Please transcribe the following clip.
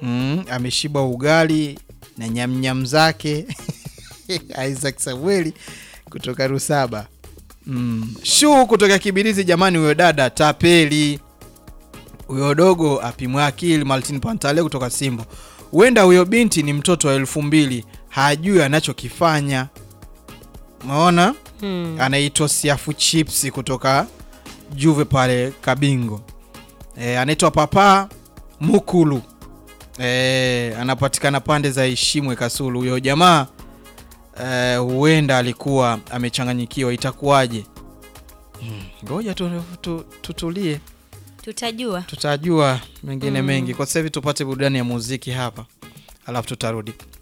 mm, ameshiba ugali na nyamnyam zake Isaac Samueli kutoka Rusaba mm. Shuu kutoka Kibirizi, jamani, huyo dada tapeli, huyo dogo apimwa akili. Martin Pantale kutoka Simbo, huenda huyo binti ni mtoto wa elfu mbili hajui anachokifanya. Umeona? Hmm. anaitwa Siafu Chips kutoka Juve pale Kabingo. E, anaitwa Papa Mukulu. E, anapatikana pande za Ishimwe Kasulu. Huyo jamaa e, huenda alikuwa amechanganyikiwa, itakuwaje? Hmm, Ngoja tu, tu, tutulie, Tutajua. tutajua mengine mengi. Kwa sasa hivi tupate burudani ya muziki hapa, alafu tutarudi.